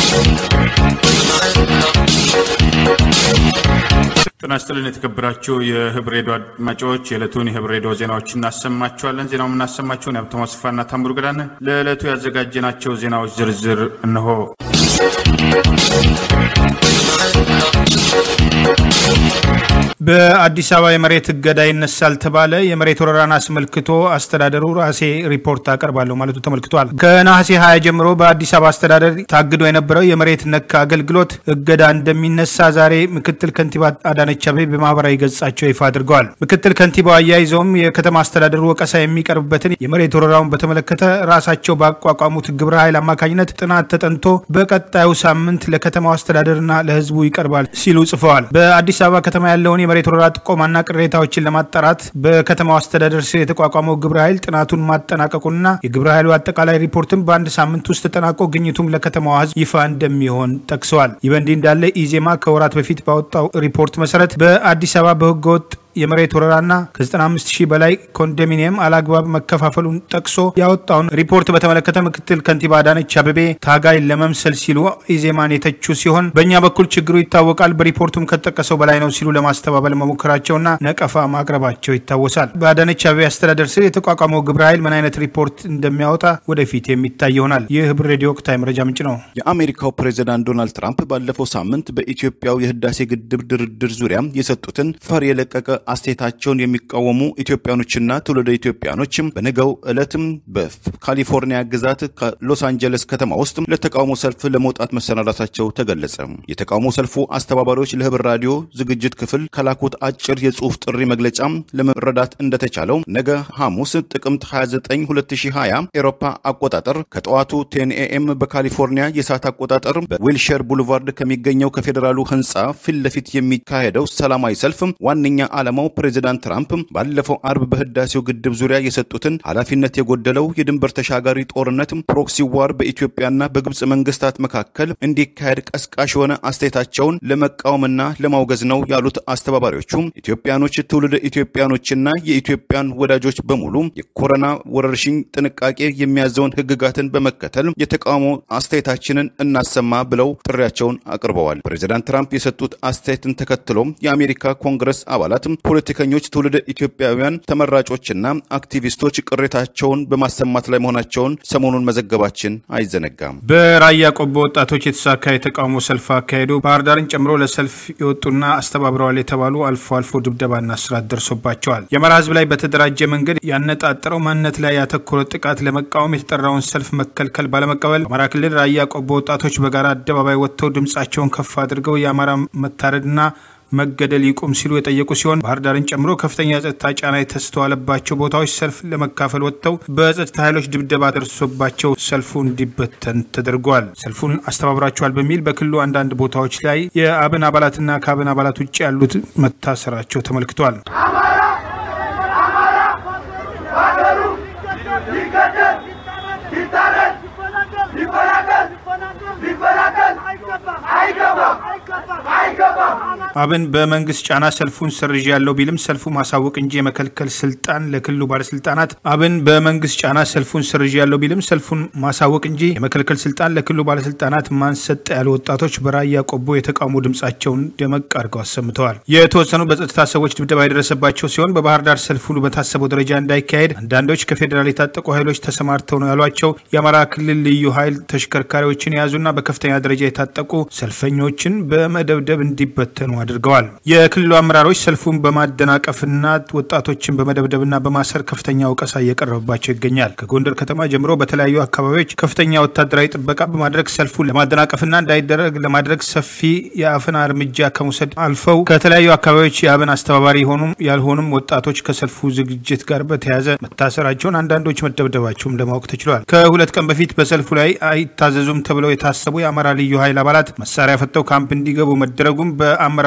ጤና ይስጥልን የተከበራችሁ የህብር ሬዲዮ አድማጮች የዕለቱን የህብር ሬዲዮ ዜናዎች እናሰማችኋለን። ዜናው የምናሰማችሁን የሀብታሙ አስፋና ታምሩ ገዳን። ለዕለቱ ያዘጋጀናቸው ዜናዎች ዝርዝር እንሆ። በአዲስ አበባ የመሬት እገዳ ይነሳል ተባለ። የመሬት ወረራን አስመልክቶ አስተዳደሩ ራሴ ሪፖርት አቀርባለሁ ማለቱ ተመልክቷል። ከነሐሴ 20 ጀምሮ በአዲስ አበባ አስተዳደር ታግዶ የነበረው የመሬት ነክ አገልግሎት እገዳ እንደሚነሳ ዛሬ ምክትል ከንቲባ አዳነች አቤቤ በማህበራዊ ገጻቸው ይፋ አድርገዋል። ምክትል ከንቲባው አያይዘውም የከተማ አስተዳደሩ ወቀሳ የሚቀርብበትን የመሬት ወረራውን በተመለከተ ራሳቸው ባቋቋሙት ግብረ ኃይል አማካኝነት ጥናት ተጠንቶ በቀጣዩ ሳምንት ለከተማው አስተዳደርና ለህዝቡ ይቀርባል ሲሉ ጽፈዋል። በአዲስ አበባ ከተማ ያለውን የመሬት ወረራ ጥቆማና ቅሬታዎችን ለማጣራት በከተማው አስተዳደር ስር የተቋቋመው ግብረ ኃይል ጥናቱን ማጠናቀቁንና የግብረ ኃይሉ አጠቃላይ ሪፖርትም በአንድ ሳምንት ውስጥ ተጠናቆ ግኝቱም ለከተማዋ ህዝብ ይፋ እንደሚሆን ጠቅሰዋል። ይህ በእንዲህ እንዳለ ኢዜማ ከወራት በፊት ባወጣው ሪፖርት መሰረት በአዲስ አበባ በህገወጥ የመሬት ወረራና ከ95 ሺህ በላይ ኮንዶሚኒየም አላግባብ መከፋፈሉን ጠቅሶ ያወጣውን ሪፖርት በተመለከተ ምክትል ከንቲባ አዳነች አቤቤ ታጋይ ለመምሰል ሲሉ ኢዜማን የተቹ ሲሆን በእኛ በኩል ችግሩ ይታወቃል፣ በሪፖርቱም ከተጠቀሰው በላይ ነው ሲሉ ለማስተባበል መሞከራቸውና ነቀፋ ማቅረባቸው ይታወሳል። በአዳነች አቤቤ አስተዳደር ስር የተቋቋመው ግብረ ኃይል ምን አይነት ሪፖርት እንደሚያወጣ ወደፊት የሚታይ ይሆናል። ይህ ህብር ሬዲዮ ወቅታዊ መረጃ ምንጭ ነው። የአሜሪካው ፕሬዚዳንት ዶናልድ ትራምፕ ባለፈው ሳምንት በኢትዮጵያው የህዳሴ ግድብ ድርድር ዙሪያ የሰጡትን ፈር የለቀቀ አስተያየታቸውን የሚቃወሙ ኢትዮጵያኖችና ትውልደ ኢትዮጵያኖችም በነገው ዕለትም በካሊፎርኒያ ግዛት ከሎስ አንጀለስ ከተማ ውስጥ ለተቃውሞ ሰልፍ ለመውጣት መሰናዳታቸው ተገለጸ። የተቃውሞ ሰልፉ አስተባባሪዎች ለህብር ራዲዮ ዝግጅት ክፍል ከላኩት አጭር የጽሑፍ ጥሪ መግለጫ ለመረዳት እንደተቻለው ነገ ሐሙስ ጥቅምት 29 2020 ኤሮፓ አቆጣጠር ከጠዋቱ ቴን ኤኤም በካሊፎርኒያ የሰዓት አቆጣጠር በዊልሸር ቡልቫርድ ከሚገኘው ከፌዴራሉ ህንፃ ፊት ለፊት የሚካሄደው ሰላማዊ ሰልፍ ዋነኛ ዓላማው ፕሬዚዳንት ትራምፕ ባለፈው አርብ በህዳሴው ግድብ ዙሪያ የሰጡትን ኃላፊነት የጎደለው የድንበር ተሻጋሪ ጦርነት ፕሮክሲ ዋር በኢትዮጵያና በግብፅ መንግስታት መካከል እንዲካሄድ ቀስቃሽ የሆነ አስተያየታቸውን ለመቃወምና ለማውገዝ ነው ያሉት አስተባባሪዎቹ ኢትዮጵያኖች፣ ትውልደ ኢትዮጵያኖችና የኢትዮጵያን ወዳጆች በሙሉ የኮሮና ወረርሽኝ ጥንቃቄ የሚያዘውን ህግጋትን በመከተል የተቃውሞ አስተያየታችንን እናሰማ ብለው ጥሪያቸውን አቅርበዋል። ፕሬዚዳንት ትራምፕ የሰጡት አስተያየትን ተከትሎም የአሜሪካ ኮንግረስ አባላት ፖለቲከኞች፣ ትውልደ ኢትዮጵያውያን ተመራጮችና አክቲቪስቶች ቅሬታቸውን በማሰማት ላይ መሆናቸውን ሰሞኑን መዘገባችን አይዘነጋም። በራያ ቆቦ ወጣቶች የተሳካ የተቃውሞ ሰልፍ አካሄዱ። ባህር ዳርን ጨምሮ ለሰልፍ የወጡና አስተባብረዋል የተባሉ አልፎ አልፎ ድብደባና እስራት ደርሶባቸዋል። የአማራ ህዝብ ላይ በተደራጀ መንገድ ያነጣጠረው ማንነት ላይ ያተኮረ ጥቃት ለመቃወም የተጠራውን ሰልፍ መከልከል ባለመቀበል በአማራ ክልል ራያ ቆቦ ወጣቶች በጋራ አደባባይ ወጥተው ድምጻቸውን ከፍ አድርገው የአማራ መታረድና መገደል ይቁም ሲሉ የጠየቁ ሲሆን ባህር ዳርን ጨምሮ ከፍተኛ የጸጥታ ጫና የተስተዋለባቸው ቦታዎች ሰልፍ ለመካፈል ወጥተው በጸጥታ ኃይሎች ድብደባ ደርሶባቸው ሰልፉ እንዲበተን ተደርጓል። ሰልፉን አስተባብራቸዋል በሚል በክልሉ አንዳንድ ቦታዎች ላይ የአብን አባላትና ከአብን አባላት ውጭ ያሉት መታሰራቸው ተመልክቷል። አብን በመንግስት ጫና ሰልፉን ሰርዥ ያለው ቢልም ሰልፉ ማሳወቅ እንጂ የመከልከል ስልጣን ለክልሉ ባለስልጣናት አብን በመንግስት ጫና ሰልፉን ሰርዥ ያለው ቢልም ሰልፉን ማሳወቅ እንጂ የመከልከል ስልጣን ለክልሉ ባለስልጣናት ማንሰጠ ያሉ ወጣቶች በራያ ቆቦ የተቃውሞ ድምጻቸውን ደመቅ አድርገው አሰምተዋል። የተወሰኑ በጸጥታ ሰዎች ድብደባ የደረሰባቸው ሲሆን በባህር ዳር ሰልፍ ሁሉ በታሰበው ደረጃ እንዳይካሄድ አንዳንዶች ከፌዴራል የታጠቁ ኃይሎች ተሰማርተው ነው ያሏቸው የአማራ ክልል ልዩ ኃይል ተሽከርካሪዎችን የያዙና በከፍተኛ ደረጃ የታጠቁ ሰልፈኞችን በመደብደብ እንዲበተኑ አድርገዋል። የክልሉ አመራሮች ሰልፉን በማደናቀፍና ወጣቶችን በመደብደብና በማሰር ከፍተኛ ወቀሳ እየቀረበባቸው ይገኛል። ከጎንደር ከተማ ጀምሮ በተለያዩ አካባቢዎች ከፍተኛ ወታደራዊ ጥበቃ በማድረግ ሰልፉን ለማደናቀፍና እንዳይደረግ ለማድረግ ሰፊ የአፈና እርምጃ ከመውሰድ አልፈው ከተለያዩ አካባቢዎች የአብን አስተባባሪ የሆኑም ያልሆኑም ወጣቶች ከሰልፉ ዝግጅት ጋር በተያያዘ መታሰራቸውን፣ አንዳንዶች መደብደባቸውም ለማወቅ ተችሏል። ከሁለት ቀን በፊት በሰልፉ ላይ አይታዘዙም ተብለው የታሰቡ የአማራ ልዩ ኃይል አባላት መሳሪያ ፈተው ካምፕ እንዲገቡ መደረጉም በአመራሩ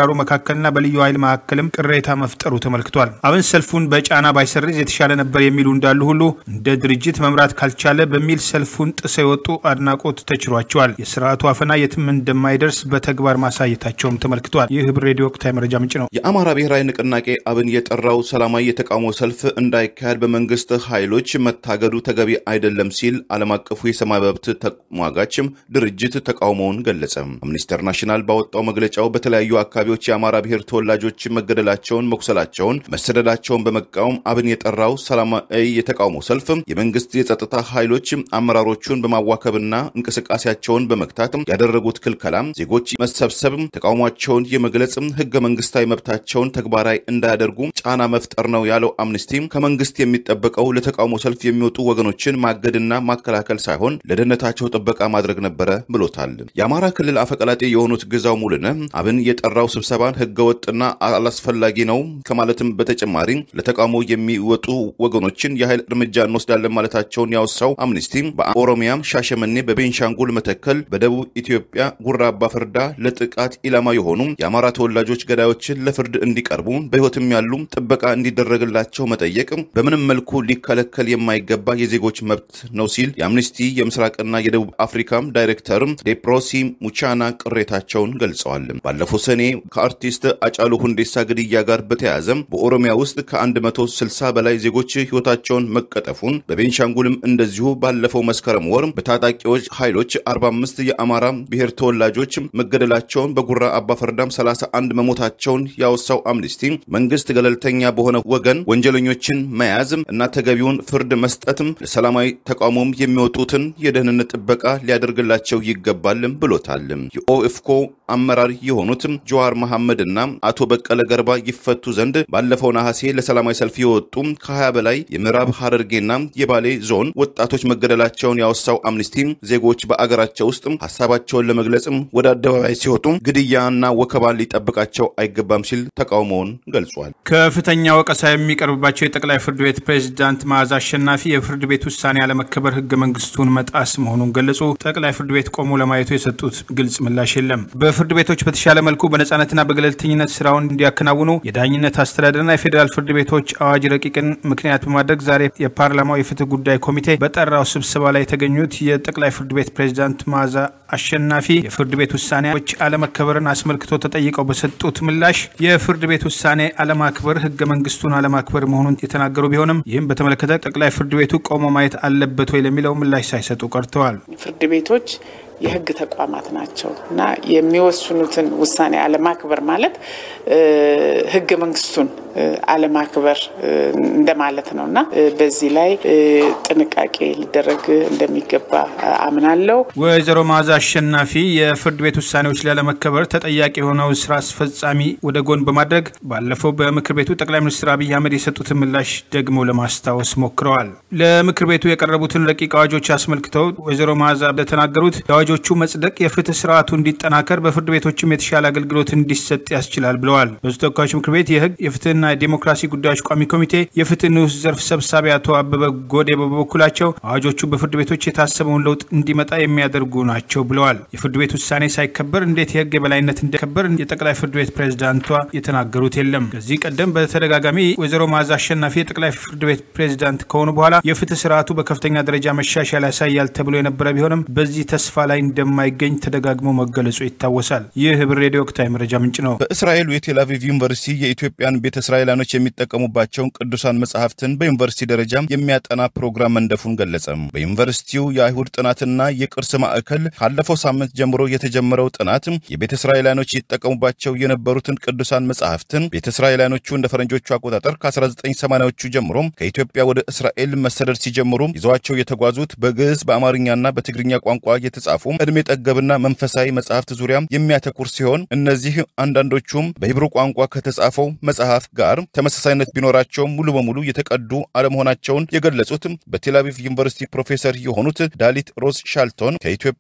በአመራሩ መካከልና በልዩ ኃይል መካከልም ቅሬታ መፍጠሩ ተመልክቷል። አብን ሰልፉን በጫና ባይሰርዝ የተሻለ ነበር የሚሉ እንዳሉ ሁሉ እንደ ድርጅት መምራት ካልቻለ በሚል ሰልፉን ጥሰው የወጡ አድናቆት ተችሯቸዋል። የስርዓቱ አፈና የትም እንደማይደርስ በተግባር ማሳየታቸውም ተመልክቷል። ይህ ህብር ሬዲዮ ወቅታዊ መረጃ ምንጭ ነው። የአማራ ብሔራዊ ንቅናቄ አብን የጠራው ሰላማዊ የተቃውሞ ሰልፍ እንዳይካሄድ በመንግስት ኃይሎች መታገዱ ተገቢ አይደለም ሲል ዓለም አቀፉ የሰብአዊ መብት ተሟጋችም ድርጅት ተቃውሞውን ገለጸ። አምነስቲ ኢንተርናሽናል ባወጣው መግለጫው በተለያዩ አካባቢዎች የአማራ ብሔር ተወላጆች መገደላቸውን፣ መቁሰላቸውን፣ መሰደዳቸውን በመቃወም አብን የጠራው ሰላማዊ የተቃውሞ ሰልፍ የመንግስት የጸጥታ ኃይሎች አመራሮቹን በማዋከብና እንቅስቃሴያቸውን በመግታት ያደረጉት ክልከላ ዜጎች መሰብሰብ፣ ተቃውሟቸውን የመግለጽ ህገ መንግስታዊ መብታቸውን ተግባራዊ እንዳያደርጉ ጫና መፍጠር ነው ያለው አምነስቲ ከመንግስት የሚጠበቀው ለተቃውሞ ሰልፍ የሚወጡ ወገኖችን ማገድና ማከላከል ሳይሆን ለደህንነታቸው ጥበቃ ማድረግ ነበረ ብሎታል። የአማራ ክልል አፈቀላጤ የሆኑት ግዛው ሙሉነህ አብን የጠራው ስብሰባን ህገወጥና አላስፈላጊ ነው ከማለትም በተጨማሪ ለተቃውሞ የሚወጡ ወገኖችን የኃይል እርምጃ እንወስዳለን ማለታቸውን ያወሳው አምነስቲ በኦሮሚያም ሻሸመኔ፣ በቤንሻንጉል መተከል፣ በደቡብ ኢትዮጵያ ጉራ አባ ፈርዳ ለጥቃት ኢላማ የሆኑ የአማራ ተወላጆች ገዳዮችን ለፍርድ እንዲቀርቡ በህይወትም ያሉ ጥበቃ እንዲደረግላቸው መጠየቅ በምንም መልኩ ሊከለከል የማይገባ የዜጎች መብት ነው ሲል የአምነስቲ የምስራቅና የደቡብ አፍሪካም ዳይሬክተር ዴፕሮሲ ሙቻና ቅሬታቸውን ገልጸዋል። ባለፈው ሰኔ ከአርቲስት አጫሉ ሁንዴሳ ግድያ ጋር በተያያዘ በኦሮሚያ ውስጥ ከ160 በላይ ዜጎች ህይወታቸውን መቀጠፉን በቤንሻንጉልም እንደዚሁ ባለፈው መስከረም ወር በታጣቂዎች ኃይሎች 45 የአማራ ብሔር ተወላጆች መገደላቸውን በጉራ አባፈርዳም 31 መሞታቸውን ያወሳው አምነስቲ መንግስት ገለልተኛ በሆነ ወገን ወንጀለኞችን መያዝ እና ተገቢውን ፍርድ መስጠትም ለሰላማዊ ተቃውሞም የሚወጡትን የደህንነት ጥበቃ ሊያደርግላቸው ይገባል ብሎታል። የኦኤፍኮ አመራር የሆኑት ጀዋር መሐመድ እና አቶ በቀለ ገርባ ይፈቱ ዘንድ ባለፈው ነሐሴ ለሰላማዊ ሰልፍ የወጡ ከ20 በላይ የምዕራብ ሐረርጌና የባሌ ዞን ወጣቶች መገደላቸውን ያወሳው አምነስቲ ዜጎች በአገራቸው ውስጥ ሀሳባቸውን ለመግለጽ ወደ አደባባይ ሲወጡ ግድያና ወከባ ሊጠብቃቸው አይገባም ሲል ተቃውሞውን ገልጿል። ከፍተኛ ወቀሳ የሚቀርብባቸው የጠቅላይ ፍርድ ቤት ፕሬዝዳንት መዓዛ አሸናፊ የፍርድ ቤት ውሳኔ አለመከበር ህገ መንግስቱን መጣስ መሆኑን ገለጹ። ጠቅላይ ፍርድ ቤት ቆሞ ለማየቱ የሰጡት ግልጽ ምላሽ የለም። በፍርድ ቤቶች በተሻለ መልኩ በነጻነትና በገለልተኝነት ስራውን እንዲያከናውኑ የዳኝነት አስተዳደርና የፌዴራል ፍርድ ቤቶች አዋጅ ረቂቅን ምክንያት በማድረግ ዛሬ የፓርላማው የፍትህ ጉዳይ ኮሚቴ በጠራው ስብሰባ ላይ የተገኙት የጠቅላይ ፍርድ ቤት ፕሬዝዳንት መዓዛ አሸናፊ የፍርድ ቤት ውሳኔዎች አለመከበርን አስመልክቶ ተጠይቀው በሰጡት ምላሽ የፍርድ ቤት ውሳኔ አለማክበር ህገ መንግስቱን አለማክበር መሆኑን የተናገሩ ቢሆንም ይህም በተመለከተ ጠቅላይ ፍርድ ቤቱ ቆሞ ማየት አለበት ወይ ለሚለው ምላሽ ሳይሰጡ ቀርተዋል። ፍርድ ቤቶች የህግ ተቋማት ናቸው እና የሚወስኑትን ውሳኔ አለማክበር ማለት ህገ መንግስቱን አለማክበር እንደማለት ነው እና በዚህ ላይ ጥንቃቄ ሊደረግ እንደሚገባ አምናለሁ። ወይዘሮ መዓዛ አሸናፊ የፍርድ ቤት ውሳኔዎች ላለመከበር ተጠያቂ የሆነው ስራ አስፈጻሚ ወደ ጎን በማድረግ ባለፈው በምክር ቤቱ ጠቅላይ ሚኒስትር አብይ አህመድ የሰጡትን ምላሽ ደግሞ ለማስታወስ ሞክረዋል። ለምክር ቤቱ የቀረቡትን ረቂቅ አዋጆች አስመልክተው ወይዘሮ መዓዛ እንደተናገሩት የአዋጆቹ መጽደቅ የፍትህ ስርዓቱ እንዲጠናከር በፍርድ ቤቶችም የተሻለ አገልግሎት እንዲሰጥ ያስችላል ብለዋል። በዙ ተወካዮች ምክር ቤት የህግ የፍትህና የዲሞክራሲ ጉዳዮች ቋሚ ኮሚቴ የፍትህ ንዑስ ዘርፍ ሰብሳቢ አቶ አበበ ጎዴ በበኩላቸው አዋጆቹ በፍርድ ቤቶች የታሰበውን ለውጥ እንዲመጣ የሚያደርጉ ናቸው ብለዋል። የፍርድ ቤት ውሳኔ ሳይከበር እንዴት የህግ የበላይነት እንደከበር የጠቅላይ ፍርድ ቤት ፕሬዝዳንቷ የተናገሩት የለም። ከዚህ ቀደም በተደጋጋሚ ወይዘሮ መዓዛ አሸናፊ የጠቅላይ ፍርድ ቤት ፕሬዝዳንት ከሆኑ በኋላ የፍትህ ስርዓቱ በከፍተኛ ደረጃ መሻሻል ያሳያል ተብሎ የነበረ ቢሆንም በዚህ ተስፋ ላይ እንደማይገኝ ተደጋግሞ መገለጹ ይታወሳል። ይህ ህብር ሬዲዮ ወቅታዊ መረጃ ምንጭ ነው። በእስራኤሉ የቴል አቪቭ ዩኒቨርሲቲ የኢትዮጵያን ቤተ እስራኤላኖች የሚጠቀሙባቸውን ቅዱሳን መጽሐፍትን በዩኒቨርሲቲ ደረጃ የሚያጠና ፕሮግራም መንደፉን ገለጸ። በዩኒቨርሲቲው የአይሁድ ጥናትና የቅርስ ማዕከል ካለፈው ሳምንት ጀምሮ የተጀመረው ጥናት የቤተ እስራኤላኖች ይጠቀሙባቸው የነበሩትን ቅዱሳን መጽሐፍትን ቤተ እስራኤላኖቹ እንደ ፈረንጆቹ አቆጣጠር ከ1980ዎቹ ጀምሮ ከኢትዮጵያ ወደ እስራኤል መሰደድ ሲጀምሩ ይዘዋቸው የተጓዙት በግዕዝ በአማርኛና በትግርኛ ቋንቋ የተጻፉ ዕድሜ ጠገብና መንፈሳዊ መጽሐፍት ዙሪያ የሚያተኩር ሲሆን እነዚህ አንዳንዶቹም በሂብሩ ቋንቋ ከተጻፈው መጽሐፍ ጋር ተመሳሳይነት ቢኖራቸውም ሙሉ በሙሉ የተቀዱ አለመሆናቸውን የገለጹት በቴልአቪቭ ዩኒቨርሲቲ ፕሮፌሰር የሆኑት ዳሊት ሮዝ ሻልቶን ከኢትዮጵያ ወደ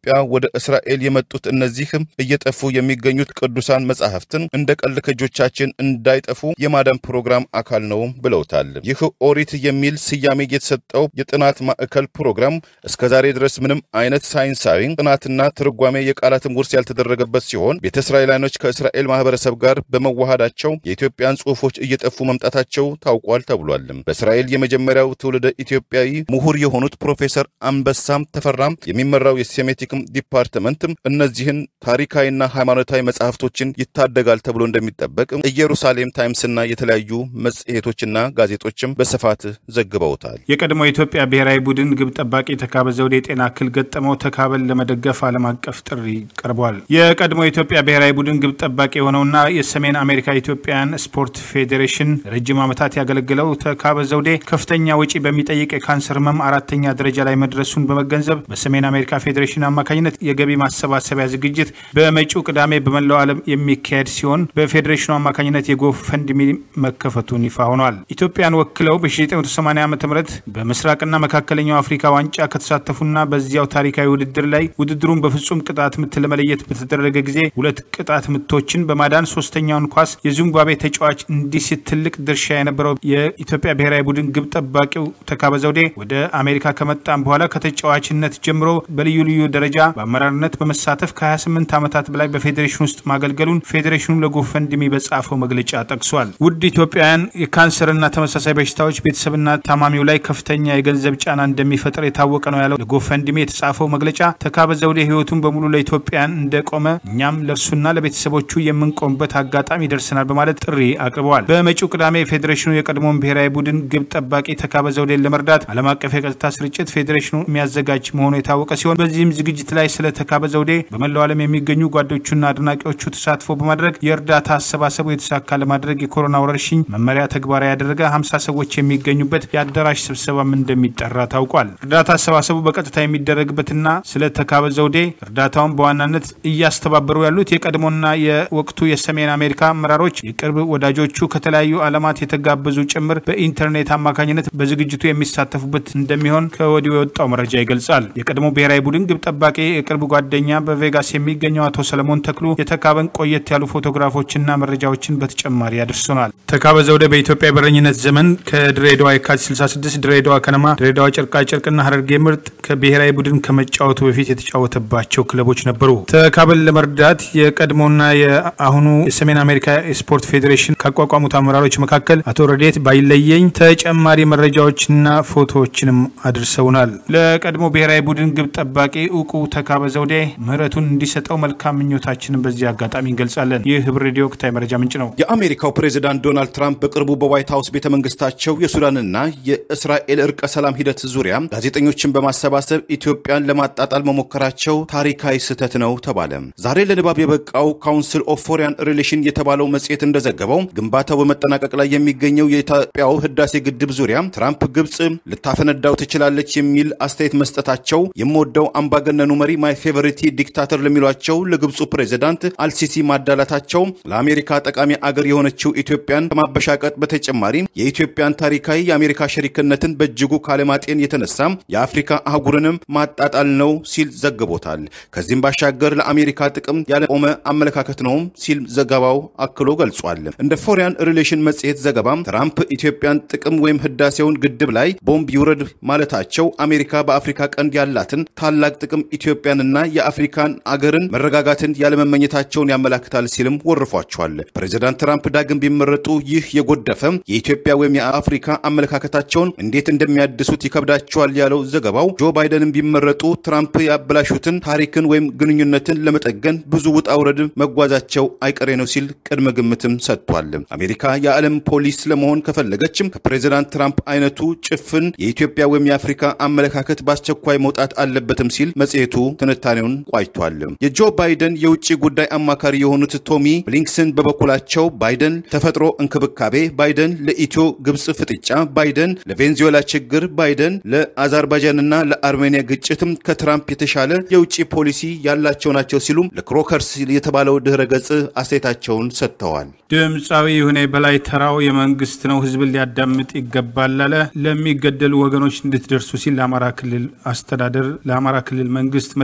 ወደ እስራኤል የመጡት እነዚህ እየጠፉ የሚገኙት ቅዱሳን መጻሕፍትን እንደ ቀልድ ከእጆቻችን እንዳይጠፉ የማዳን ፕሮግራም አካል ነው ብለውታል። ይህ ኦሪት የሚል ስያሜ የተሰጠው የጥናት ማዕከል ፕሮግራም እስከ ዛሬ ድረስ ምንም አይነት ሳይንሳዊ ጥናትና ትርጓሜ የቃላትም ውርስ ያልተደረገበት ሲሆን ቤተ እስራኤላውያኖች ከእስራኤል ማህበረሰብ ጋር በመዋሃዳቸው የኢትዮጵያን ጽሑፎች እየጠፉ መምጣታቸው ታውቋል ተብሏል። በእስራኤል የመጀመሪያው ትውልደ ኢትዮጵያዊ ምሁር የሆኑት ፕሮፌሰር አንበሳም ተፈራም የሚመራው የሴሜቲክም ዲፓርትመንት እነዚህን ታሪካዊና ሃይማኖታዊ መጽሐፍቶችን ይታደጋል ተብሎ እንደሚጠበቅ ኢየሩሳሌም ታይምስና የተለያዩ መጽሔቶችና ጋዜጦችም በስፋት ዘግበውታል። የቀድሞ የኢትዮጵያ ብሔራዊ ቡድን ግብ ጠባቂ ተካበ ዘውዴ የጤና እክል ገጠመው። ተካበን ለመደገፍ ዓለም አቀፍ ጥሪ ቀርቧል። የቀድሞ የኢትዮጵያ ብሔራዊ ቡድን ግብ ጠባቂ የሆነውና የሰሜን አሜሪካ ኢትዮጵያን ስፖርት ፌዴሬሽን ረጅም ዓመታት ያገለገለው ተካበ ዘውዴ ከፍተኛ ወጪ በሚጠይቅ የካንሰር ህመም አራተኛ ደረጃ ላይ መድረሱን በመገንዘብ በሰሜን አሜሪካ ፌዴሬሽን አማካኝነት የገቢ ማሰባሰቢያ ዝግጅት በመጪው ቅዳሜ በመላው ዓለም የሚካሄድ ሲሆን በፌዴሬሽኑ አማካኝነት የጎፈንድሚ መከፈቱን ይፋ ሆኗል። ኢትዮጵያን ወክለው በ1980 ዓ ም በምስራቅና መካከለኛው አፍሪካ ዋንጫ ከተሳተፉና በዚያው ታሪካዊ ውድድር ላይ ውድድሩን በፍጹም ቅጣት ምት ለመለየት በተደረገ ጊዜ ሁለት ቅጣት ምቶችን በማዳን ሶስተኛውን ኳስ የዚምባብዌ ተጫዋች እንዲስት ትልቅ ድርሻ የነበረው የኢትዮጵያ ብሔራዊ ቡድን ግብ ጠባቂው ተካበ ዘውዴ ወደ አሜሪካ ከመጣም በኋላ ከተጫዋችነት ጀምሮ በልዩ ልዩ ደረጃ በአመራርነት በመሳተፍ ከ28 ዓመታት በላይ በፌዴሬሽን ውስጥ ማገልገሉን ፌዴሬሽኑ ለጎፈንድሚ በጻፈው መግለጫ ጠቅሷል። ውድ ኢትዮጵያውያን የካንሰርና ተመሳሳይ በሽታዎች ቤተሰብና ታማሚው ላይ ከፍተኛ የገንዘብ ጫና እንደሚፈጥር የታወቀ ነው ያለው ለጎፈንድሚ የተጻፈው መግለጫ ተካበ ዘውዴ ህይወቱን በሙሉ ለኢትዮጵያን እንደቆመ እኛም ለእርሱና ለቤተሰቦቹ የምንቆምበት አጋጣሚ ይደርሰናል በማለት ጥሪ አቅርበዋል። በመጪው ቅዳሜ ፌዴሬሽኑ የቀድሞውን ብሔራዊ ቡድን ግብ ጠባቂ ተካበ ዘውዴን ለመርዳት ዓለም አቀፍ የቀጥታ ስርጭት ፌዴሬሽኑ የሚያዘጋጅ መሆኑ የታወቀ ሲሆን በዚህም ዝግጅት ላይ ስለ ተካበ ዘውዴ በመላው ዓለም የሚገኙ ጓዶቹና አድናቂዎቹ ተሳትፎ በማድረግ የእርዳታ አሰባሰቡ የተሳካ ለማድረግ የኮሮና ወረርሽኝ መመሪያ ተግባራዊ ያደረገ ሀምሳ ሰዎች የሚገኙበት የአዳራሽ ስብሰባም እንደሚጠራ ታውቋል። እርዳታ አሰባሰቡ በቀጥታ የሚደረግበትና ስለ ተካበ ዘውዴ እርዳታውን በዋናነት እያስተባበሩ ያሉት የቀድሞና የወቅቱ የሰሜን አሜሪካ አመራሮች፣ የቅርብ ወዳጆቹ ከተለያዩ ዓለማት የተጋበዙ ጭምር በኢንተርኔት አማካኝነት በዝግጅቱ የሚሳተፉበት እንደሚሆን ከወዲሁ የወጣው መረጃ ይገልጻል። የቀድሞ ብሔራዊ ቡድን ግብ ጠባቂ የቅርብ ጓደኛ በቬጋስ የሚገኘው አቶ ሰለሞን ተክሉ የተካበን ቆየት ያሉ ፎቶግራፎችና መረጃዎችን በተጨማሪ ያደርሱናል። ተካበ ዘውዴ በኢትዮጵያ የበረኝነት ዘመን ከድሬዳዋ የካቲት 66 ድሬዳዋ ከነማ፣ ድሬዳዋ ጨርቃ ጨርቅና ሀረርጌ ምርጥ ከብሔራዊ ቡድን ከመጫወቱ በፊት የተጫወተባቸው ክለቦች ነበሩ። ተካበን ለመርዳት የቀድሞና የአሁኑ የሰሜን አሜሪካ የስፖርት ፌዴሬሽን ካቋቋሙት አመራሮች መካከል አቶ ረዴት ባይለየኝ ተጨማሪ መረጃዎችና ፎቶዎችንም አድርሰውናል። ለቀድሞ ብሔራዊ ቡድን ግብ ጠባቂ እውቁ ተካበ ዘውዴ ምህረቱን እንዲሰጠው መልካም ምኞታችንን በዚህ አጋጣሚ እንገልጻለን። ይህ ህብር ሬዲዮ ወቅታዊ መረጃ ምንጭ ነው። የአሜሪካው ፕሬዚዳንት ዶናልድ ትራምፕ በቅርቡ በዋይት ሀውስ ቤተ መንግስታቸው የሱዳንና የእስራኤል እርቀ ሰላም ሂደት ዙሪያ ጋዜጠኞችን በማሰባሰብ ኢትዮጵያን ለማጣጣል መሞከራቸው ታሪካዊ ስህተት ነው ተባለ። ዛሬ ለንባብ የበቃው ካውንስል ኦፍ ፎሪን ሪሌሽን የተባለው መጽሔት እንደዘገበው ግንባታው በመጠናቀቅ ላይ የሚገኘው የኢትዮጵያው ህዳሴ ግድብ ዙሪያ ትራምፕ ግብፅ ልታፈነዳው ትችላለች የሚል አስተያየት መስጠታቸው የምወደው አምባገነኑ መሪ ማይ ፌቨሪቲ ዲክታተር ለሚሏቸው ለግብፁ ፕሬዚዳንት አልሲሲ ማዳላታቸው ለአሜሪካ ጠቃሚ አገር የሆነችው ኢትዮጵያን ከማበሻቀጥ በተጨማሪ የኢትዮጵያን ታሪካዊ የአሜሪካ ሸሪክነትን በእጅጉ ካለማጤን የተነሳ የአፍሪካ አህጉርንም ማጣጣል ነው ሲል ዘግቦታል። ከዚህም ባሻገር ለአሜሪካ ጥቅም ያለቆመ አመለካከት ነውም ሲል ዘገባው አክሎ ገልጿል። እንደ ፎሪያን ሪሌሽን መጽሔት ዘገባም ትራምፕ ኢትዮጵያን ጥቅም ወይም ህዳሴውን ግድብ ላይ ቦምብ ይውረድ ማለታቸው አሜሪካ በአፍሪካ ቀንድ ያላትን ታላቅ ጥቅም ኢትዮጵያንና የአፍሪካን አገርን መረጋጋትን ያለመመኘታቸውን ያመላክታል ሲልም ወርፏቸዋል። ፕሬዚዳንት ትራምፕ ዳግም ቢመረጡ ይህ የጎደፈ የኢትዮጵያ ወይም የአፍሪካ አመለካከታቸውን እንዴት እንደሚያድሱት ይከብዳቸዋል ያለው ዘገባው ጆ ባይደንም ቢመረጡ ትራምፕ ያበላሹትን ታሪክን ወይም ግንኙነትን ለመጠገን ብዙ ውጣ ውረድ መጓዛቸው አይቀሬ ነው ሲል ቅድመ ግምትም ሰጥቷል። አሜሪካ የዓለም ፖሊስ ለመሆን ከፈለገችም ከፕሬዚዳንት ትራምፕ አይነቱ ጭፍን የኢትዮጵያ ወይም የአፍሪካ አመለካከት በአስቸኳይ መውጣት አለበትም ሲል መጽሔቱ ትንታኔውን ቋጭቷል። የጆ ባይደን የውጭ ጉዳይ አማካሪ የሆኑት ቶሚ ብሊንክሰን በበኩላቸው ባይደን ተፈጥሮ እንክብካቤ፣ ባይደን ለኢትዮ ግብፅ ፍጥጫ፣ ባይደን ለቬንዙዌላ ችግር፣ ባይደን ለአዘርባይጃንና ለአርሜኒያ ግጭትም ከትራምፕ የተሻለ የውጭ ፖሊሲ ያላቸው ናቸው ሲሉም ለክሮከርስ የተባለው ድህረ ገጽ አስተያየታቸውን ሰጥተዋል። ድምፃዊ ይሁኔ በላይ ተራው የመንግስት ነው፣ ህዝብን ሊያዳምጥ ይገባል አለ። ለሚገደሉ ወገኖች እንድትደርሱ ሲል ለአማራ ክልል አስተዳደር ለአማራ ክልል መንግስት መልእክት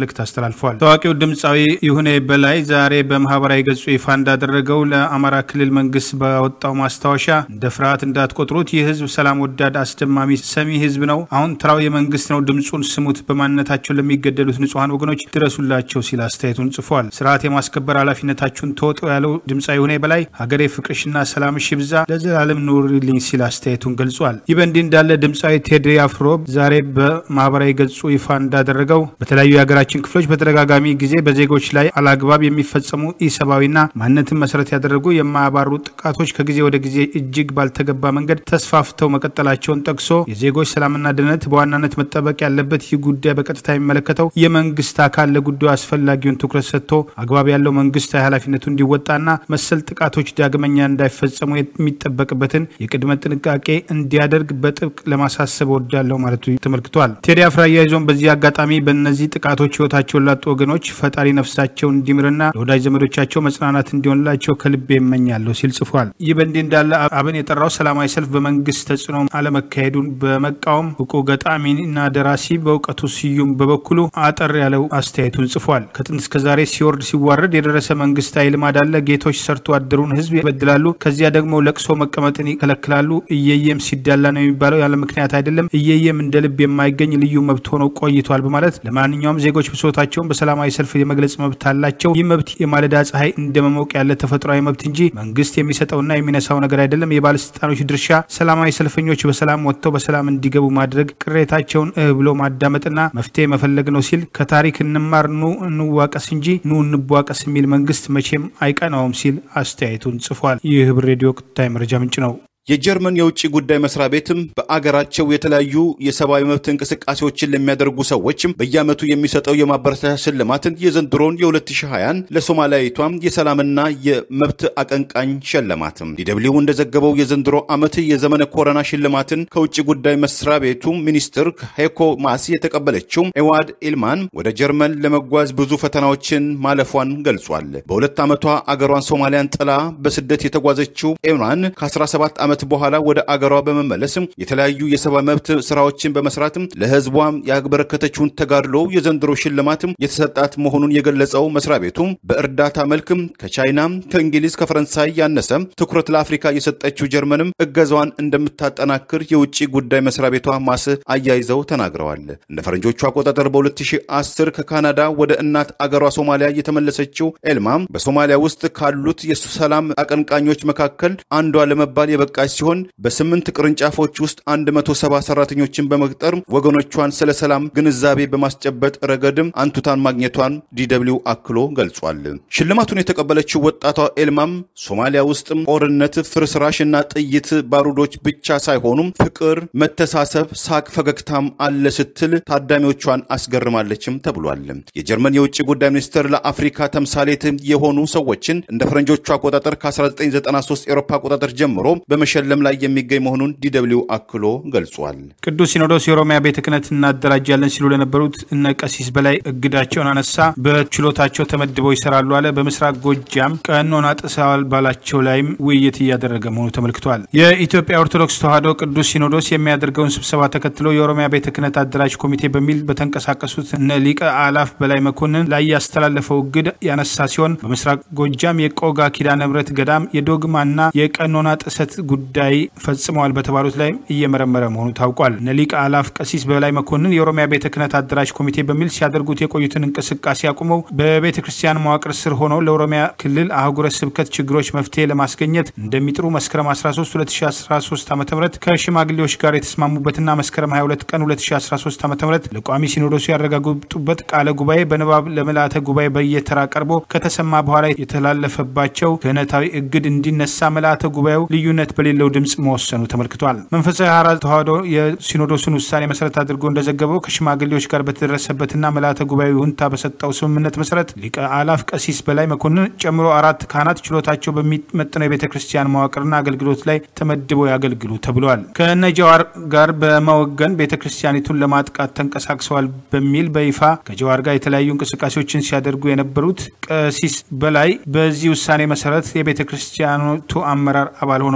መልእክት አስተላልፈዋል። ታዋቂው ድምፃዊ ይሁኔ በላይ ዛሬ በማህበራዊ ገጹ ይፋ እንዳደረገው ለአማራ ክልል መንግስት ባወጣው ማስታወሻ እንደ ፍርሃት እንዳትቆጥሩት፣ ይህ ህዝብ ሰላም ወዳድ አስደማሚ ሰሚ ህዝብ ነው። አሁን ተራው የመንግስት ነው። ድምፁን ስሙት። በማንነታቸው ለሚገደሉት ንጹሐን ወገኖች ድረሱላቸው ሲል አስተያየቱን ጽፏል። ስርዓት የማስከበር ኃላፊነታችሁን ተወጡ ያለው ድምፃዊ ይሁኔ በላይ ሀገሬ ፍቅርሽና ሰላምሽ ይብዛ ለዘላለም ኑሪልኝ ሲል አስተያየቱን ገልጿል። ይህ በእንዲህ እንዳለ ድምፃዊ ቴዲ አፍሮ ዛሬ በማህበራዊ ገጹ ይፋ እንዳደረገው በተለያዩ የሀገራችን ክፍሎች በተደጋጋሚ ጊዜ በዜጎች ላይ አላግባብ የሚፈጸሙ ኢሰብአዊና ማንነትን መሰረት ያደረጉ የማያባሩ ጥቃቶች ከጊዜ ወደ ጊዜ እጅግ ባልተገባ መንገድ ተስፋፍተው መቀጠላቸውን ጠቅሶ የዜጎች ሰላምና ደህንነት በዋናነት መጠበቅ ያለበት ይህ ጉዳይ በቀጥታ የሚመለከተው የመንግስት አካል ለጉዳዩ አስፈላጊውን ትኩረት ሰጥቶ አግባብ ያለው መንግስታዊ ኃላፊነቱ እንዲወጣና መሰል ጥቃቶች ዳግመኛ እንዳይፈጸሙ የሚጠበቅበትን የቅድመ ጥንቃቄ እንዲያደርግ በጥብቅ ለማሳሰብ ወዳለው ማለቱ ተመልክቷል። ቴዲ አፍሮ አያይዞም በዚህ አጋጣሚ በእነዚህ ጥቃቶች ህይወታቸውን ላጡ ወገኖች ፈጣሪ ነፍሳቸውን እንዲምርና ለወዳጅ ዘመዶቻቸው መጽናናት እንዲሆንላቸው ከልቤ እመኛለሁ ሲል ጽፏል። ይህ በእንዲህ እንዳለ አብን የጠራው ሰላማዊ ሰልፍ በመንግስት ተጽዕኖ አለመካሄዱን በመቃወም እውቁ ገጣሚና ደራሲ በእውቀቱ ስዩም በበኩሉ አጠር ያለው አስተያየቱን ጽፏል። ከጥንት እስከ ዛሬ ሲወርድ ሲዋረድ የደረሰ መንግስታዊ ልማድ አለ። ጌቶች ሰርቶ አደሩን ህዝብ ይበድላሉ። ከዚያ ደግሞ ለቅሶ መቀመጥን ይከለክላሉ። እየየም ሲዳላ ነው የሚባለው ያለ ምክንያት አይደለም። እየየም እንደ ልብ የማይገኝ ልዩ መብት ሆኖ ቆይቷል በማለት ለማንኛውም ዜጎች ብሶታቸውን በሰላማዊ ሰልፍ የመግለጽ መብት አላቸው። ይህ መብት የማለዳ ፀሐይ እንደ መሞቅ ያለ ተፈጥሯዊ መብት እንጂ መንግስት የሚሰጠውና የሚነሳው ነገር አይደለም። የባለስልጣኖች ድርሻ ሰላማዊ ሰልፈኞች በሰላም ወጥተው በሰላም እንዲገቡ ማድረግ፣ ቅሬታቸውን እህ ብሎ ማዳመጥና መፍትሄ መፈለግ ነው ሲል ከታሪክ እንማር ኑ እንዋቀስ እንጂ ኑ እንቧቀስ የሚል መንግስት መቼም አይቀናውም ሲል አስተያየቱን ጽፏል። ይህ ህብር ሬዲዮ ወቅታዊ መረጃ ምንጭ ነው። የጀርመን የውጭ ጉዳይ መስሪያ ቤትም በአገራቸው የተለያዩ የሰብአዊ መብት እንቅስቃሴዎችን ለሚያደርጉ ሰዎችም በየዓመቱ የሚሰጠው የማበረታቻ ሽልማትን የዘንድሮን የ2020 ለሶማሊያዊቷም የሰላምና የመብት አቀንቃኝ ሸለማትም። ዲደብሊው እንደዘገበው የዘንድሮ ዓመት የዘመነ ኮረና ሽልማትን ከውጭ ጉዳይ መስሪያ ቤቱ ሚኒስትር ሄኮ ማስ የተቀበለችው ኤዋድ ኢልማን ወደ ጀርመን ለመጓዝ ብዙ ፈተናዎችን ማለፏን ገልጿል። በሁለት ዓመቷ አገሯን ሶማሊያን ጥላ በስደት የተጓዘችው ኤምራን ከ17 ዓመት በኋላ ወደ አገሯ በመመለስም የተለያዩ የሰብአዊ መብት ስራዎችን በመስራትም ለህዝቧ ያበረከተችውን ተጋድሎ የዘንድሮ ሽልማትም የተሰጣት መሆኑን የገለጸው መስሪያ ቤቱም በእርዳታ መልክም ከቻይና፣ ከእንግሊዝ፣ ከፈረንሳይ ያነሰ ትኩረት ለአፍሪካ የሰጠችው ጀርመንም እገዛዋን እንደምታጠናክር የውጭ ጉዳይ መስሪያ ቤቷ ማስ አያይዘው ተናግረዋል። እንደ ፈረንጆቹ አቆጣጠር በ2010 ከካናዳ ወደ እናት አገሯ ሶማሊያ የተመለሰችው ኤልማም በሶማሊያ ውስጥ ካሉት የሰላም አቀንቃኞች መካከል አንዷ ለመባል የበቃች ሲሆን በስምንት ቅርንጫፎች ውስጥ 170 ሰራተኞችን በመቅጠር ወገኖቿን ስለ ሰላም ግንዛቤ በማስጨበጥ ረገድም አንቱታን ማግኘቷን ዲደብሊው አክሎ ገልጿል። ሽልማቱን የተቀበለችው ወጣቷ ኤልማም ሶማሊያ ውስጥም ጦርነት፣ ፍርስራሽ እና ጥይት ባሩዶች ብቻ ሳይሆኑም ፍቅር፣ መተሳሰብ፣ ሳቅ፣ ፈገግታም አለ ስትል ታዳሚዎቿን አስገርማለችም ተብሏል። የጀርመን የውጭ ጉዳይ ሚኒስትር ለአፍሪካ ተምሳሌት የሆኑ ሰዎችን እንደ ፈረንጆቹ አቆጣጠር ከ1993 ኤሮፓ አቆጣጠር ጀምሮ በመሸለም ላይ የሚገኝ መሆኑን ዲደብሊው አክሎ ገልጿል። ቅዱስ ሲኖዶስ የኦሮሚያ ቤተ ክህነት እናደራጃለን ሲሉ ለነበሩት እነ ቀሲስ በላይ እግዳቸውን አነሳ። በችሎታቸው ተመድበው ይሰራሉ አለ። በምስራቅ ጎጃም ቀኖና ጥሰዋል ባላቸው ላይም ውይይት እያደረገ መሆኑ ተመልክቷል። የኢትዮጵያ ኦርቶዶክስ ተዋሕዶ ቅዱስ ሲኖዶስ የሚያደርገውን ስብሰባ ተከትሎ የኦሮሚያ ቤተ ክህነት አደራጅ ኮሚቴ በሚል በተንቀሳቀሱት እነ ሊቀ አላፍ በላይ መኮንን ላይ ያስተላለፈው እግድ ያነሳ ሲሆን በምስራቅ ጎጃም የቆጋ ኪዳነ ምሕረት ገዳም የዶግማና የቀኖና ጥሰት ጉዳይ ፈጽመዋል በተባሉት ላይ እየመረመረ መሆኑ ታውቋል። እነ ሊቀ አላፍ ቀሲስ በላይ መኮንን የኦሮሚያ ቤተ ክህነት አደራጅ ኮሚቴ በሚል ሲያደርጉት የቆዩትን እንቅስቃሴ አቁመው በቤተ ክርስቲያን መዋቅር ስር ሆነው ለኦሮሚያ ክልል አህጉረ ስብከት ችግሮች መፍትሄ ለማስገኘት እንደሚጥሩ መስከረም 13 2013 ዓ ም ከሽማግሌዎች ጋር የተስማሙበትና መስከረም 22 ቀን 2013 ዓ ም ለቋሚ ሲኖዶሱ ያረጋግጡበት ቃለ ጉባኤ በንባብ ለምልአተ ጉባኤ በየተራ ቀርቦ ከተሰማ በኋላ የተላለፈባቸው ክህነታዊ እግድ እንዲነሳ ምልአተ ጉባኤው ልዩነት በሌለው ድምፅ መወሰኑ ተመልክቷል። መንፈሳዊ ሐራ ተዋሕዶ የሲኖዶሱን ውሳኔ መሰረት አድርጎ እንደዘገበው ከሽማግሌዎች ጋር በተደረሰበትና ምልአተ ጉባኤው ይሁንታ በሰጠው ስምምነት መሰረት ሊቀ አላፍ ቀሲስ በላይ መኮንን ጨምሮ አራት ካህናት ችሎታቸው በሚመጥነው የቤተ ክርስቲያን መዋቅርና አገልግሎት ላይ ተመድበው ያገልግሉ ተብለዋል። ከነ ጀዋር ጋር በመወገን ቤተ ክርስቲያኒቱን ለማጥቃት ተንቀሳቅሰዋል በሚል በይፋ ከጀዋር ጋር የተለያዩ እንቅስቃሴዎችን ሲያደርጉ የነበሩት ቀሲስ በላይ በዚህ ውሳኔ መሰረት የቤተ ክርስቲያኖቱ አመራር አባል ሆነው እንደሚቀ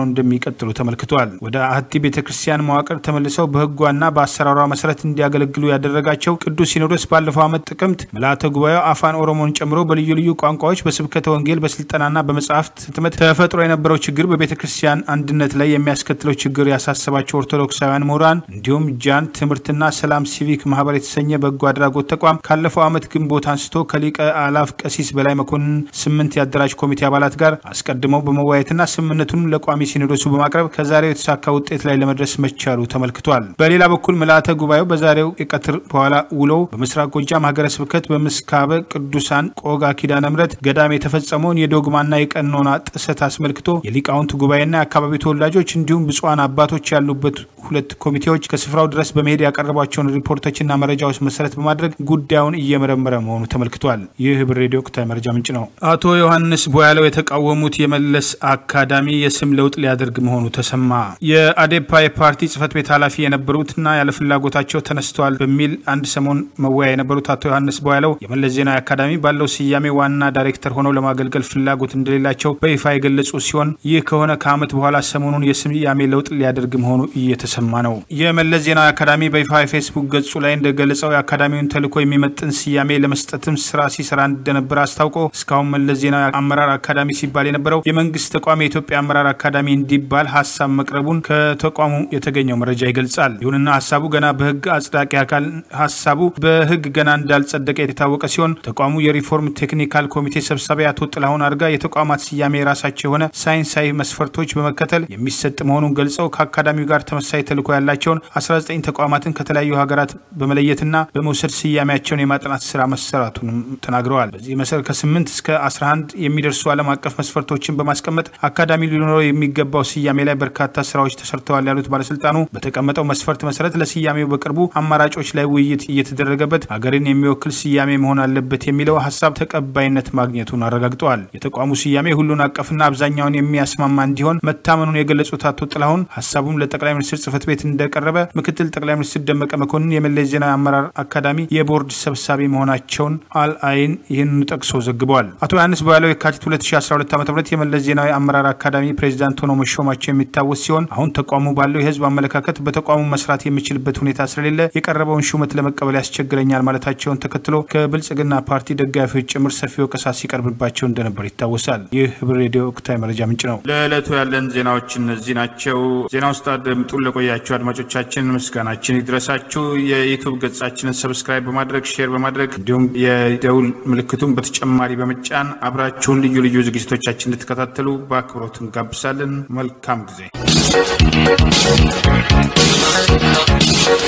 እንደሚቀጥሉ ተመልክቷል። ወደ አህቲ ቤተ ክርስቲያን መዋቅር ተመልሰው በህጓና በአሰራሯ መሰረት እንዲያገለግሉ ያደረጋቸው ቅዱስ ሲኖዶስ ባለፈው ዓመት ጥቅምት ምልዓተ ጉባኤው አፋን ኦሮሞን ጨምሮ በልዩ ልዩ ቋንቋዎች በስብከተ ወንጌል በስልጠናና በመጽሐፍት ህትመት ተፈጥሮ የነበረው ችግር በቤተ ክርስቲያን አንድነት ላይ የሚያስከትለው ችግር ያሳሰባቸው ኦርቶዶክሳውያን ምሁራን እንዲሁም ጃን ትምህርትና ሰላም ሲቪክ ማህበር የተሰኘ በጎ አድራጎት ተቋም ካለፈው ዓመት ግንቦት አንስቶ ከሊቀ አላፍ ቀሲስ በላይ መኮንን ስምንት የአደራጅ ኮሚቴ አባላት ጋር አስቀድመው በመወያየትና ስምምነቱን ለቋሚ ሲኖዶሱ በማቅረብ ከዛሬው የተሳካ ውጤት ላይ ለመድረስ መቻሉ ተመልክቷል። በሌላ በኩል ምልዓተ ጉባኤው በዛሬው የቀትር በኋላ ውሎው በምስራቅ ጎጃም ሀገረ ስብከት በምስካበ ቅዱሳን ቆጋ ኪዳነ ምሕረት ገዳም የተፈጸመውን የዶግማና የቀኖና ጥሰት አስመልክቶ የሊቃውንት ጉባኤና የአካባቢው ተወላጆች እንዲሁም ብፁዓን አባቶች ያሉበት ሁለት ኮሚቴዎች ከስፍራው ድረስ በመሄድ ያቀረቧቸውን ሪፖርቶችና መረጃዎች መሰረት በማድረግ ጉዳዩን እየመረመረ መሆኑ ተመልክቷል። ይህ ህብር ሬዲዮ ወቅታዊ መረጃ ምንጭ ነው። አቶ ዮሐንስ ቦያለው የተቃወሙት የመለስ አካዳሚ የስም ለውጥ ሊያደርግ መሆኑ ተሰማ። የአዴፓ የፓርቲ ጽህፈት ቤት ኃላፊ የነበሩትና ያለ ፍላጎታቸው ተነስተዋል በሚል አንድ ሰሞን መወያ የነበሩት አቶ ዮሐንስ ቦያለው የመለስ ዜናዊ አካዳሚ ባለው ስያሜ ዋና ዳይሬክተር ሆነው ለማገልገል ፍላጎት እንደሌላቸው በይፋ የገለጹ ሲሆን ይህ ከሆነ ከዓመት በኋላ ሰሞኑን የስያሜ ለውጥ ሊያደርግ መሆኑ እየተሰማ ነው። የመለስ ዜናዊ አካዳሚ በይፋ የፌስቡክ ገጹ ላይ እንደገለጸው የአካዳሚውን ተልዕኮ የሚመጥን ስያሜ ለመስጠትም ስራ ሲሰራ እንደነበረ አስታውቆ እስካሁን መለስ ዜናዊ አመራር አካዳሚ ሲባል የነበረው የመንግስት ተቋም የኢትዮጵያ አመራር አካዳሚ እንዲባል ሀሳብ መቅረቡን ከተቋሙ የተገኘው መረጃ ይገልጻል። ይሁንና ሀሳቡ ገና በህግ አጽዳቂ አካል ሀሳቡ በህግ ገና እንዳልጸደቀ የታወቀ ሲሆን ተቋሙ የሪፎርም ቴክኒካል ኮሚቴ ሰብሳቢ አቶ ጥላሁን አርጋ የተቋማት ስያሜ የራሳቸው የሆነ ሳይንሳዊ መስፈርቶች በመከተል የሚሰጥ መሆኑን ገልጸው ከአካዳሚው ጋር ተመሳሳይ ተልዕኮ ያላቸውን 19 ተቋማትን ከተለያዩ ሀገራት በመለየትና በመውሰድ ስያሜያቸውን የማጥናት ስራ መሰራቱንም ተናግረዋል። በዚህ መሰረት ከ8 እስከ 11 የሚደርሱ ዓለም አቀፍ መስፈርቶችን በማስቀመጥ አካዳሚ ሊኖረው የሚገባው ስያሜ ላይ በርካታ ስራዎች ተሰርተዋል ያሉት ባለስልጣኑ በተቀመጠው መስፈርት መሰረት ለስያሜው በቅርቡ አማራጮች ላይ ውይይት እየተደረገበት ሀገርን የሚወክል ስያሜ መሆን አለበት የሚለው ሀሳብ ተቀባይነት ማግኘቱን አረጋግጠዋል። የተቋሙ ስያሜ ሁሉን አቀፍና አብዛኛውን የሚያስማማ እንዲሆን መታመኑን የገለጹት አቶ ጥላሁን ሀሳቡም ለጠቅላይ ሚኒስትር ጽህፈት ቤት እንደቀረበ ምክትል ጠቅላይ ሚኒስትር ደመቀ መኮንን የመለስ ዜናዊ አመራር አካዳሚ የቦርድ ሰብሳቢ መሆናቸውን አልአይን ይህንኑ ጠቅሶ ዘግበዋል። አቶ ዮሐንስ ቦያለው የካቲት 2012 ዓ ም የመለስ ዜናዊ አመራር አካዳሚ ፕሬዚዳንት ሆነው መሾማቸው የሚታወስ ሲሆን አሁን ተቋሙ ባለው የህዝብ አመለካከት በተቋሙ መስራት የሚችልበት ሁኔታ ስለሌለ የቀረበውን ሹመት ለመቀበል ያስቸግረኛል ማለታቸውን ተከትሎ ከብልጽግና ፓርቲ ደጋፊዎች ጭምር ሰፊ ወቀሳ ሲቀርብባቸው እንደነበር ይታወሳል። ይህ ህብር ሬዲዮ ወቅታዊ መረጃ ምንጭ ነው። ለዕለቱ ያለን ዜናዎች እነዚህ ናቸው። ዜና ውስጥ አድምጡን ለቆያችሁ አድማጮቻችን ምስጋናችን ይድረሳችሁ። የዩቱብ ገጻችንን ሰብስክራይብ በማድረግ ሼር በማድረግ እንዲሁም የደውል ምልክቱን በተጨማሪ በመጫን አብራችሁን ልዩ ልዩ ዝግጅቶቻችን እንድትከታተሉ በአክብሮት እንጋብዛለን። መልካም ጊዜ